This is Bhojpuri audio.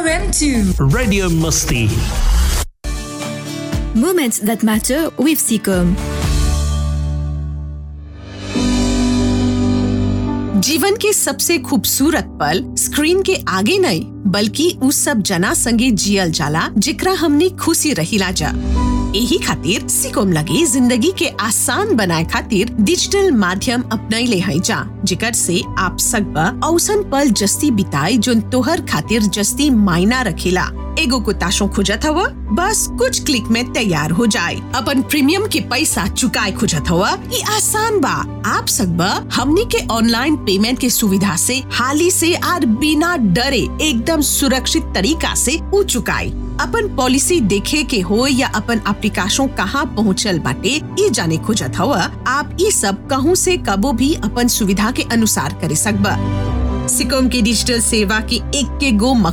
RM2 Radio Musti. Moments that matter with Seacom. जीवन के सबसे खूबसूरत पल स्क्रीन के आगे नहीं बल्कि उस सब जना संगे जियल जाला जिकरा हमने खुशी रहिला जा यही खातिर सिकोम लगे जिंदगी के आसान बनाए खातिर डिजिटल माध्यम अपनैले है जा जिकर से आप सकबा औसन पल जस्ती बिताए जोन तोहर खातिर जस्ती मायना रखेला एगो को ताशो खुजत हवा बस कुछ क्लिक में तैयार हो जाए अपन प्रीमियम के पैसा चुकाए खुजत हवा ये आसान बा आप सकबा हमनी के ऑनलाइन पेमेंट के सुविधा से हाली से आर बिना डरे एकदम सुरक्षित तरीका से उ चुकाई अपन पॉलिसी देखे के हो या अपन एप्लीकेशन कहाँ पहुँचल बाटे ये जाने खोजत हवा आप ये सब कहूँ से कबो भी अपन सुविधा के अनुसार करे सकबा सिकोम के डिजिटल सेवा की एक के गो